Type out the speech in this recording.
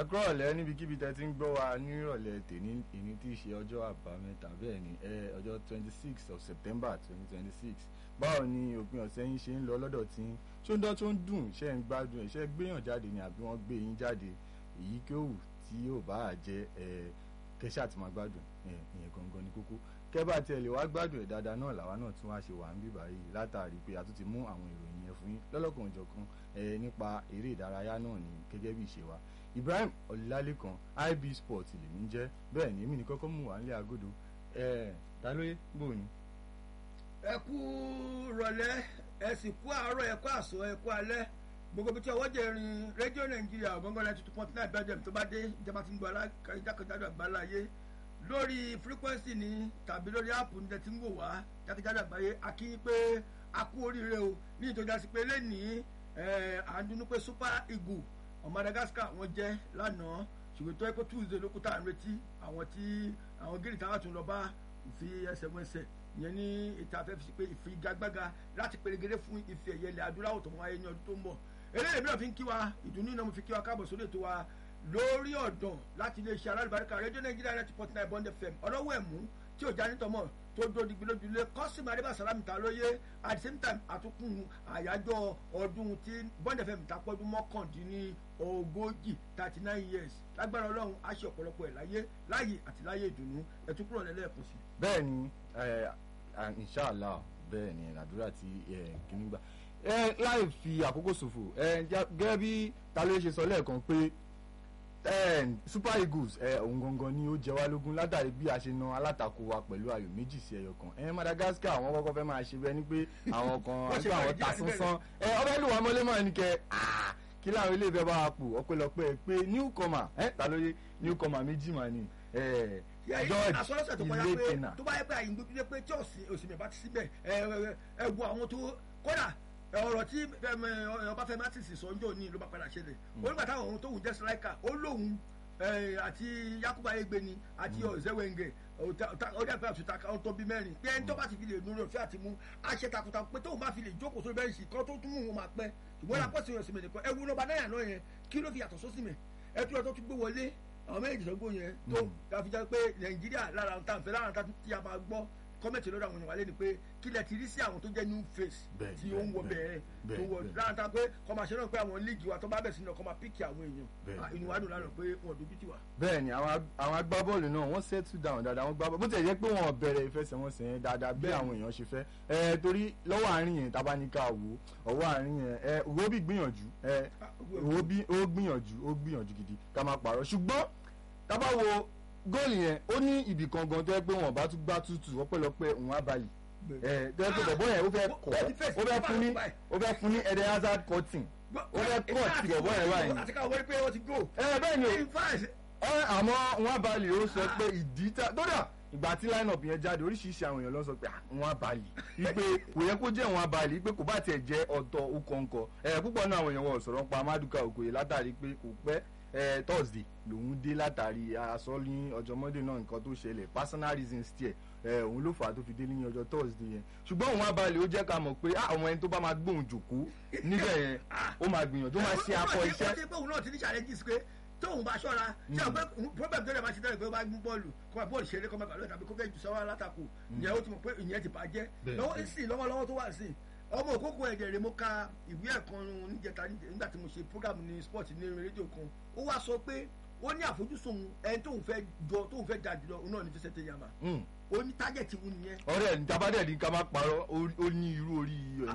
ẹ kúrò ọ̀lẹ́ níbikíbi tẹ́ ti ń gbọ́ wa nírọ̀lẹ́ tèmi ìní tí í ṣe ọjọ́ àbámẹ́ta bẹ́ẹ̀ ni ẹ ọjọ́ twenty six of september twenty twenty six báwo ni òpin ọ̀sẹ̀ yín ṣe ń lọ lọ́dọ̀ tí ń ṣó ń dán tó ń dùn ṣe ń gbádùn ẹ̀ ṣe gbéyàn jáde ni àbí wọ́n gbé yín jáde èyí kí ó wù tí yóò bá jẹ ẹ kẹṣà tí máa gbádùn ẹ ìyẹn gangan ní kókó kẹ́bà tí ẹ lè wá gbádùn ẹ̀ dáadáa náà làwa náà tún wá ṣe wà ń bíbá yìí látàrí pé a tún ti mú àwọn ìròyìn yẹn fún yín lọ́lọ́kan òjọ̀kan ẹ nípa eré ìdárayá náà ní gẹ́gẹ́ bí ìṣe wa Ibrahim Ọlálékan IB Sport lèmi ń jẹ́ bẹ́ẹ̀ ni èmi ní kọ́kọ́ mú wà nílé agodo ẹ ta lóye bò ní. ẹ kú rọ̀lẹ́ ẹ sì kú àárọ̀ ẹ kú àsọ ẹ kú alẹ́ gbogbo bíi tí ọwọ́ jẹ rin rédíò nàìjíríà ọ̀gọ́ngàn ninety two point nine bẹ́ẹ̀ tó bá dé ìjọba tí ń gbọ́ jákèjádò àgbáláyé lórí frequency ni tàbí lórí app ní tẹ́tí ń wò wá jákèjádò àgbáyé a kí pé a kú oríire o ní ìtọ́jà sí pé lẹ́nìí à ń dunú pé super eagle ọmọ Madagascar wọ́n jẹ́ lánàá ṣùgbọ́n tó ẹ pé Tuesday ló kú tá à ń retí àwọn tí àwọn gírí táwọn tún lọ bá fi ẹsẹ̀ wọn ẹsẹ̀ ìyẹn ní ètò afẹ́fẹ́ sí pé ìfigagbága láti pèrègèrè fún ife ẹ̀yẹ ilẹ̀ adúláwọ̀ tó wọ́n ayé ní ọdún tó ń bọ̀ eléyìí mìíràn fi ń kí wa ìdùnnú náà mo fi kí wa káàbọ̀ sórí ètò wa lórí ọ̀dàn láti iléeṣẹ́ alálùbáríkà rédíò nàìjíríà ninety point nine bond fm ọlọ́wọ́ ẹ̀mú tí ò já nítọ́mọ̀ tó dó digbi lójúlé kọ́sìmù adébá sàlámì ta lóye at the same time àtúnkùn àyájọ́ ọdún tí bond fm ta pọ́dún mọ́kàndínní ogójì thirty nine years lágbára ọlọ́run á ṣe ọ̀pọ̀lọpọ̀ ẹ̀ láyé láyè àti láyé ìdùnnú ẹ̀tún kúrò lẹ́lẹ́ẹ̀kan sí. bẹ́ẹ̀ ni inshallah bẹ́ẹ̀ ni àdúrà tí kìíní gbà ẹ láì fi àkókò ṣòfò ẹ gẹ́gẹ́ bí ta ló ṣe sọ lẹ́ẹ̀kan pé super eagles ẹ òun gangan ni ó jẹ wá lógún látàrí bí a ṣe na alátakò wa pẹ̀lú ayò méjì sí ẹyọ kan ẹ Madagascar àwọn kọ́kọ́ fẹ́ máa ṣe bẹ́ẹ̀ ni pé àwọn kan àti àwọn ta sánsán ẹ ọbẹ̀ lù wá mọ́lẹ́ mọ́ ẹni kẹ kí láwọn ilé ìfẹ́ bá wa pò ọpẹ́lọpẹ́ pé newcomer ẹ ta ló yé newcomer méjì mà ní george asọ́lọ́sẹ̀ tó kọjá pé tó bá yẹ pé àyìn gbójúlé pé tí òsìmẹ̀ bá ti síbẹ̀ ẹ ẹ wo àwọn tó kódà ọ̀rọ̀ tí Ọbáfẹ́mi Martins sọ́njọ́ ní ló bá padà ṣẹlẹ̀ onígbà táwọn ohun tó wù jẹ́ striker ó lóun àti Yakuba Egbeni àti Ọ̀zẹ́wẹ̀ngẹ̀ ọdẹ àgbẹ̀ àtúntà kan tó bí mẹ́rin pé ẹni tó bá ti fi lè nu rẹ̀ fẹ́ àti mú àṣẹ takuntakun pé tóun bá fi lè jókòó sórí bẹ́ẹ̀nsì kan tó tún mú wọn máa pẹ́ ṣùgbọ́n lápò sí ọ̀sìn mẹ́rin kan ẹ wo lọ́ba náírà náà yẹn kí ló fi yàtọ̀ sósì mẹ́ ẹ tún ẹ tó tún gbé wọlé àwọn méjì tó gbó yẹn tó káfíjà pé Nàìjíríà lára ń tàn fẹ́ lára ń tàn tí a máa gbọ́ kọ́mẹ̀tì lọ́dọ̀ àwọn èèyàn wálé ni pé kí lẹ ti rí sí àwọn tó jẹ́ new face tí ó ń wọ bẹ̀rẹ̀ tó wọ lára pé kọ́ máa ṣe náà pé àwọn líìgì wa tó bá bẹ̀ sí náà kọ́ máa píkì àwọn èèyàn inú wa dùn lánàá pé wọn dojú tì wá. bẹ́ẹ̀ni àwọn agbábọ́ọ̀lù náà wọ́n settle down dáadáa wọ́n gbá bọ́ọ̀lù bó tẹ̀ jẹ́ pé wọ́n bẹ̀rẹ̀ ìfẹsẹ̀wọnsẹ̀ yẹn dáadáa bí àwọn èèyàn ṣe fẹ́ ẹ torí lọ́wọ́ àárín yẹn tabaníkà wò ọwọ́ àárín yẹn ẹ Iwobi gbìyànjú ẹ Iwobi ó gbìyànjú ó gbìyànjú gidi ká má parọ́ ṣùgbọ́n tábà wo góòlù yẹn ó ní ibì kan gan tó yẹ pé wọn bá tún gbá tútù ọpẹ́lọpẹ́ òun abalì ẹ tó yẹ pé bọ̀bọ̀ yẹn ó fẹ́ kọ́ ó fẹ́ fún ní ó fẹ́ fún ní Eden Hazard cutting ó fẹ́ kọ́ ti bọ̀bọ̀ yẹn báyìí. àti káwọn wọlé pé wọ́n ti go. ẹ bẹ́ẹ̀ ni o ẹ àmọ́ òun abalì ó sọ pé ìdí tá dódà ìgbà tí line-up yẹn jáde oríṣiríṣi àwọn èèyàn ló sọ pé àwọn abalì ipe kò yẹ kó jẹ́ àwọn abalì ipe kò bá tiẹ̀ jẹ́ ọ̀tọ̀ okòǹkọ̀ ẹ̀ púpọ̀ náà àwọn èèyàn wọ̀ sọ̀rọ̀ pa Maduka Okoye látàrí pé kò pẹ́ eh, Thursday lòun dé látàrí aṣọ ní ọjọ́ Monday náà nǹkan tó ṣẹlẹ̀ personal reasons tiẹ̀ eh, òun ló fà á tó fi dé ní ọjọ́ Thursday yẹn ṣùgbọ́n òun abalẹ̀ ó jẹ́ ká mọ̀ pé àwọn ẹni tó bá máa gbóhùn jòkó níbẹ̀ yẹn ó máa gbìyànjú ó máa ṣe akọ iṣẹ́. ó ti pé òun náà ti ní challenges pé tóun bá ṣọ́ra ṣé o pé problem tó lè máa ṣe tẹ́lẹ̀ pé ó bá gbún bọ́ọ̀lù kó máa bọ́ọ̀lù ṣeré kó máa gbàlọ́ tàbí kó fẹ́ jù sọ́wọ́ alátakò ìyẹn ó ti mọ̀ pé ìyẹn ti bàjẹ́ lọ́wọ́ sí lọ́wọ́lọ́wọ́ tó wà sí ọmọ òkókò ẹ̀jẹ̀ rẹ̀ mo ka ìwé ẹ̀kan níjẹta nígbà tí mo ṣe program ní sport ní rédíò kan ó wá sọ pé ó ní àfojúsùn ẹni tóun fẹ́ jọ tóun fẹ́ dà jùlọ òun náà ní Vicente Yama ó ní tájẹ̀tì wù nìyẹn. ọ̀rẹ́ ìjábádẹ ní ká má parọ́ ó ní irú orí